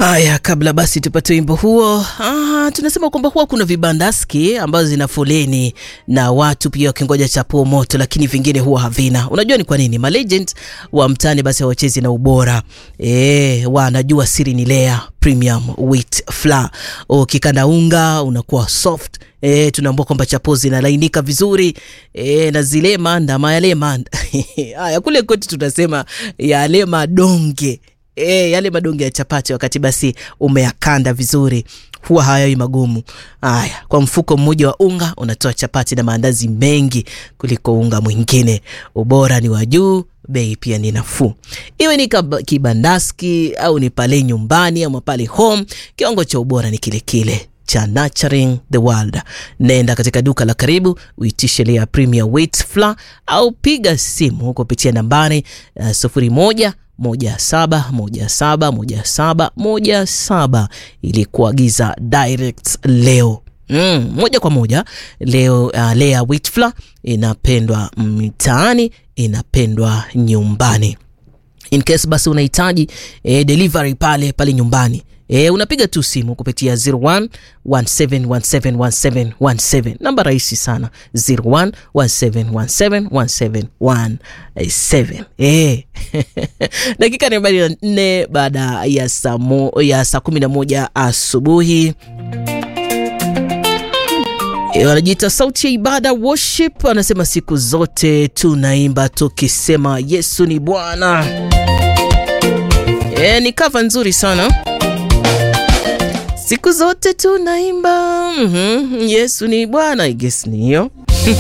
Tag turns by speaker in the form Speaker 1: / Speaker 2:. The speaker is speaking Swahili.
Speaker 1: Haya, kabla basi tupate wimbo huo. Ah, tunasema kwamba huwa kuna vibandaski ambazo zina foleni na watu pia wakingoja chapuo moto, lakini vingine huwa havina. Unajua ni kwa nini? Malegend wa mtaani basi hawachezi na ubora e, wanajua siri ni Lea Premium Wheat Flour. Ukikanda unga unakuwa soft E, tunaambua kwamba chapo zinalainika vizuri e, na zile manda mayale manda haya kule kwetu tunasema yale madonge e, yale madonge ya chapati, wakati basi umeyakanda vizuri huwa hayawi magumu. Haya, kwa mfuko mmoja wa unga unatoa chapati na maandazi mengi kuliko unga mwingine. Ubora ni wa juu, bei pia ni nafuu. Iwe ni kibandaski au ni pale nyumbani ama pale home, kiwango cha ubora ni kile kile cha Nurturing the World. Nenda katika duka la karibu uitishe Lea Premium Wheat Flour au piga simu kupitia nambari uh, sufuri moja moja saba moja saba moja saba moja saba ili kuagiza direct leo. Mm, moja kwa moja leo. Uh, Lea Wheat Flour inapendwa mtaani, inapendwa nyumbani. In case basi unahitaji eh, delivery pale pale nyumbani E, unapiga tu simu kupitia 0117171717 namba rahisi sana 0117171717. E. dakika ni arobaini na nne baada ya saa ya saa kumi na moja asubuhi. E, wanajiita sauti ya ibada worship, anasema siku zote tunaimba tukisema Yesu ni Bwana. E, ni kava nzuri sana siku zote tunaimba mm -hmm. Yesu ni Bwana, I guess ni hiyo.